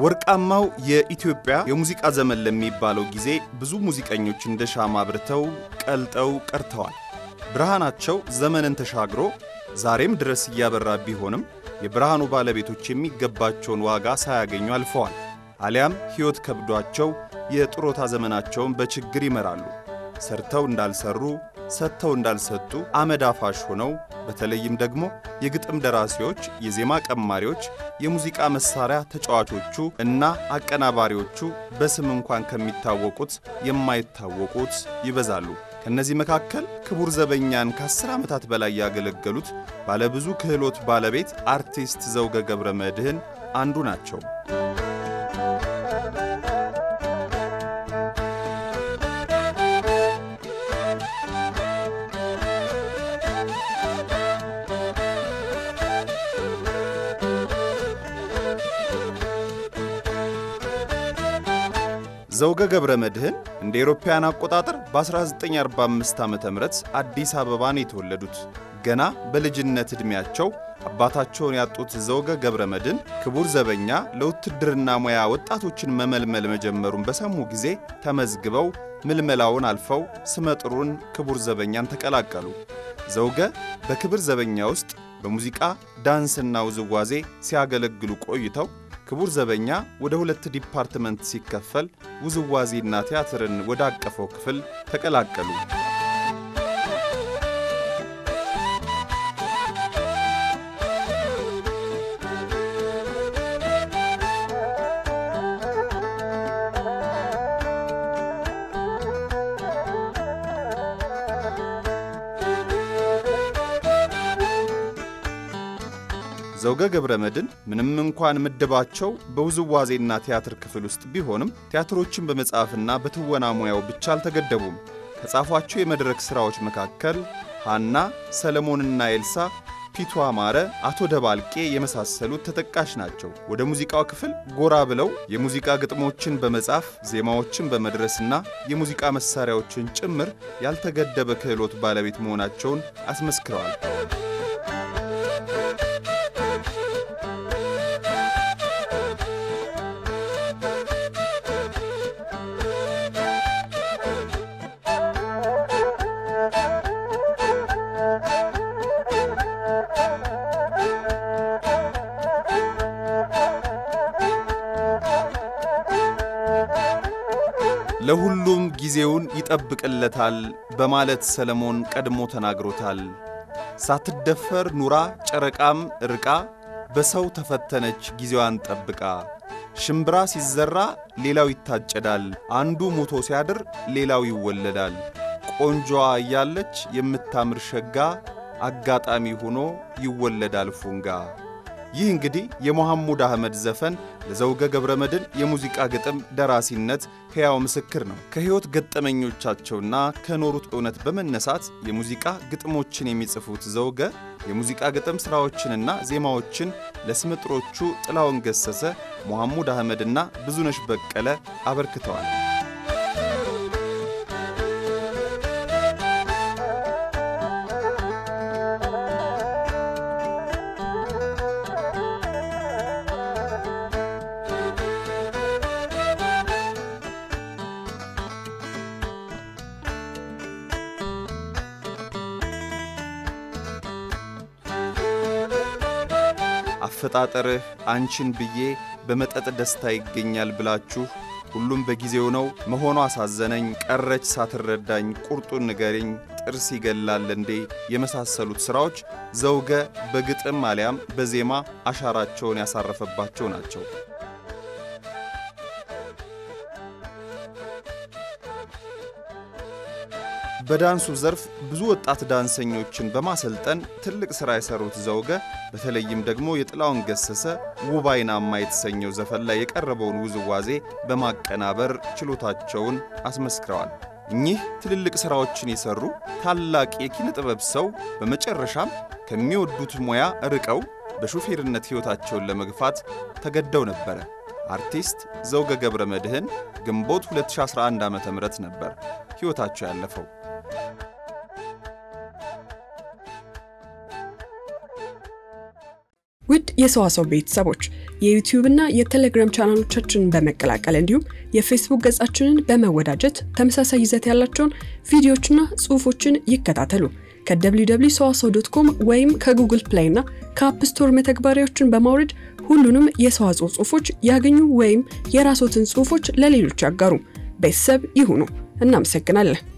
ወርቃማው የኢትዮጵያ የሙዚቃ ዘመን ለሚባለው ጊዜ ብዙ ሙዚቀኞች እንደ ሻማ አብርተው ቀልጠው ቀርተዋል። ብርሃናቸው ዘመንን ተሻግሮ ዛሬም ድረስ እያበራ ቢሆንም የብርሃኑ ባለቤቶች የሚገባቸውን ዋጋ ሳያገኙ አልፈዋል። አሊያም ሕይወት ከብዷቸው የጥሮታ ዘመናቸውን በችግር ይመራሉ። ሰርተው እንዳልሰሩ ሰጥተው እንዳልሰጡ አመድ አፋሽ ሆነው በተለይም ደግሞ የግጥም ደራሲዎች፣ የዜማ ቀማሪዎች፣ የሙዚቃ መሳሪያ ተጫዋቾቹ እና አቀናባሪዎቹ በስም እንኳን ከሚታወቁት የማይታወቁት ይበዛሉ። ከእነዚህ መካከል ክቡር ዘበኛን ከአስር ዓመታት በላይ ያገለገሉት ባለብዙ ክህሎት ባለቤት አርቲስት ዘውገ ገብረ መድኅን አንዱ ናቸው። ዘውገ ገብረ መድኅን እንደ ኤሮፓውያን አቆጣጠር በ1945 ዓ ም አዲስ አበባ ነው የተወለዱት። ገና በልጅነት ዕድሜያቸው አባታቸውን ያጡት ዘውገ ገብረ መድኅን ክቡር ዘበኛ ለውትድርና ሙያ ወጣቶችን መመልመል መጀመሩን በሰሙ ጊዜ ተመዝግበው ምልመላውን አልፈው ስመጥሩን ክቡር ዘበኛን ተቀላቀሉ። ዘውገ በክብር ዘበኛ ውስጥ በሙዚቃ ዳንስና ውዝዋዜ ሲያገለግሉ ቆይተው ክቡር ዘበኛ ወደ ሁለት ዲፓርትመንት ሲከፈል ውዝዋዜና ቲያትርን ወደ አቀፈው ክፍል ተቀላቀሉ። ዘውገ ገብረ መድኅን ምንም እንኳን ምድባቸው በውዝዋዜና ቲያትር ክፍል ውስጥ ቢሆንም ቲያትሮችን በመጻፍና በትወና ሙያው ብቻ አልተገደቡም። ከጻፏቸው የመድረክ ሥራዎች መካከል ሐና፣ ሰለሞንና ኤልሳ፣ ፒቱ አማረ፣ አቶ ደባልቄ የመሳሰሉት ተጠቃሽ ናቸው። ወደ ሙዚቃው ክፍል ጎራ ብለው የሙዚቃ ግጥሞችን በመጻፍ ዜማዎችን በመድረስና የሙዚቃ መሣሪያዎችን ጭምር ያልተገደበ ክህሎት ባለቤት መሆናቸውን አስመስክረዋል። ለሁሉም ጊዜውን ይጠብቅለታል በማለት ሰለሞን ቀድሞ ተናግሮታል። ሳትደፈር ኑራ ጨረቃም ርቃ በሰው ተፈተነች ጊዜዋን ጠብቃ። ሽምብራ ሲዘራ ሌላው ይታጨዳል፣ አንዱ ሞቶ ሲያድር ሌላው ይወለዳል። ቆንጆዋ እያለች የምታምር ሸጋ አጋጣሚ ሆኖ ይወለዳል ፉንጋ። ይህ እንግዲህ የመሐሙድ አህመድ ዘፈን ለዘውገ ገብረ መድኅን የሙዚቃ ግጥም ደራሲነት ሕያው ምስክር ነው። ከሕይወት ገጠመኞቻቸውና ከኖሩት እውነት በመነሳት የሙዚቃ ግጥሞችን የሚጽፉት ዘውገ የሙዚቃ ግጥም ሥራዎችንና ዜማዎችን ለስምጥሮቹ ጥላውን ገሰሰ፣ መሐሙድ አህመድና ብዙነሽ በቀለ አበርክተዋል። አፈጣጠርህ አንቺን ብዬ በመጠጥ ደስታ ይገኛል ብላችሁ ሁሉም በጊዜው ነው መሆኗ አሳዘነኝ፣ ቀረች ሳትረዳኝ፣ ቁርጡን ንገሪኝ፣ ጥርስ ይገላል እንዴ የመሳሰሉት ሥራዎች ዘውገ በግጥም አሊያም በዜማ አሻራቸውን ያሳረፈባቸው ናቸው። በዳንሱ ዘርፍ ብዙ ወጣት ዳንሰኞችን በማሰልጠን ትልቅ ሥራ የሠሩት ዘውገ በተለይም ደግሞ የጥላውን ገሰሰ ውብ አይናማ የተሰኘው ዘፈን ላይ የቀረበውን ውዝዋዜ በማቀናበር ችሎታቸውን አስመስክረዋል። እኚህ ትልልቅ ሥራዎችን የሠሩ ታላቅ የኪነ ጥበብ ሰው በመጨረሻም ከሚወዱት ሙያ ርቀው በሹፌርነት ሕይወታቸውን ለመግፋት ተገደው ነበረ። አርቲስት ዘውገ ገብረ መድኅን ግንቦት 2011 ዓ ም ነበር ሕይወታቸው ያለፈው። ውድ የሰዋሰው ቤተሰቦች የዩቲዩብ እና የቴሌግራም ቻናሎቻችንን በመቀላቀል እንዲሁም የፌስቡክ ገጻችንን በመወዳጀት ተመሳሳይ ይዘት ያላቸውን ቪዲዮዎችና ጽሑፎችን ይከታተሉ። ከwww ሰዋሰው ዶት ኮም ወይም ከጉግል ፕሌይ እና ከአፕ ስቶር መተግበሪያዎችን በማውረድ ሁሉንም የሰዋስው ጽሑፎች ያገኙ ወይም የራስዎትን ጽሑፎች ለሌሎች ያጋሩ። ቤተሰብ ይሁኑ። እናመሰግናለን።